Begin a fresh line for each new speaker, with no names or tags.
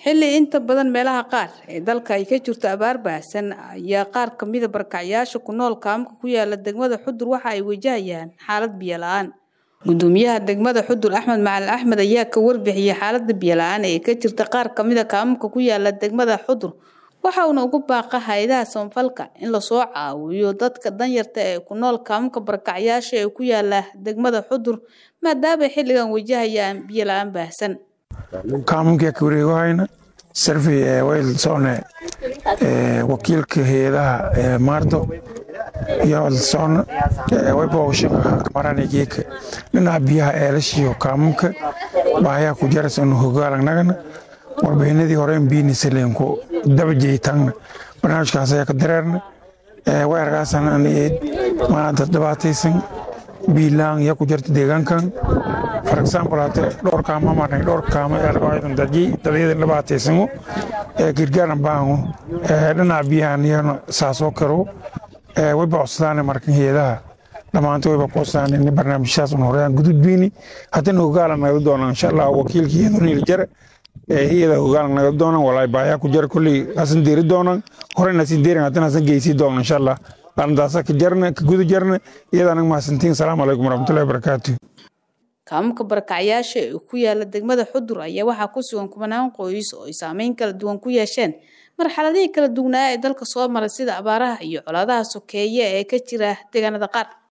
xilli inta badan meelaha qaar ee dalka ay ka jirto abaar baahsan ayaa qaar ka mida barkacyaasha ku nool kaamka ku yaala degmada xudur waxa ay wajahayaan xaalad biyo la-aan gudoomiyaha degmada xudur axmed macalin axmed ayaa ka warbixiyey xaalada biyo la-aan ee ka jirta qaar kamida kaamka ku yaala degmada xudur waxa uuna ugu baaqa hay-adaha samafalka in lasoo caawiyo dadka danyarta ee ku nool kaamka barkacyaasha ee ku yaala degmada xudur maadaama xilligan wajahayaan biyo la-aan baahsan
kaamunkii ka wareegohayna sarfi ee waylsone wakiilka hay-adaha maardo iyo waylsone wayboogshaqa maranigeeka dhinaca biyaha eelashiyo kaamunka baahayaa ku jarasanu hogaalangnagana warbixinadii horeyn biinisaleenku dabajeytangna barnaamijkaas ayaa ka dareerna weerarkaasana anigeed maanta dhibaataysan biilaan yaa ku jirta deegaankan for example hate dhowr kaama marnay dhowr kaama eelbaadan dadyi dadyada dhibaataysano ee girgaaran baahango dhinaca biyahan iyana saasoo karo wayba codsadaane markan heedaha dhammaanta wayba ku codsadaane in barnaamijyaas un horeyaan gududbiini haddana hogaalan naga doonaan insha allah wakiilka iyadoo jare iyada hogaalan naga doonaan walaay baayaa ku jara kolley hasan deeri doonaan horeyna hasin deerin haddana hasan geysii doonaan insha allah arrintaasa ka jarna ka guda jarna iyada anaga mahadsantiin salaamu calaykum waraxmatullahi wabarakaatu
kaamka barakacyaasha ee ku yaala degmada xudur ayaa waxaa ku sugan kumanaan qoys oo ay saameyn kala duwan ku yeesheen marxaladihii kala duwanaa ee dalka soo maray sida abaaraha iyo colaadaha sokeeye ee ka jira deegaanada qaar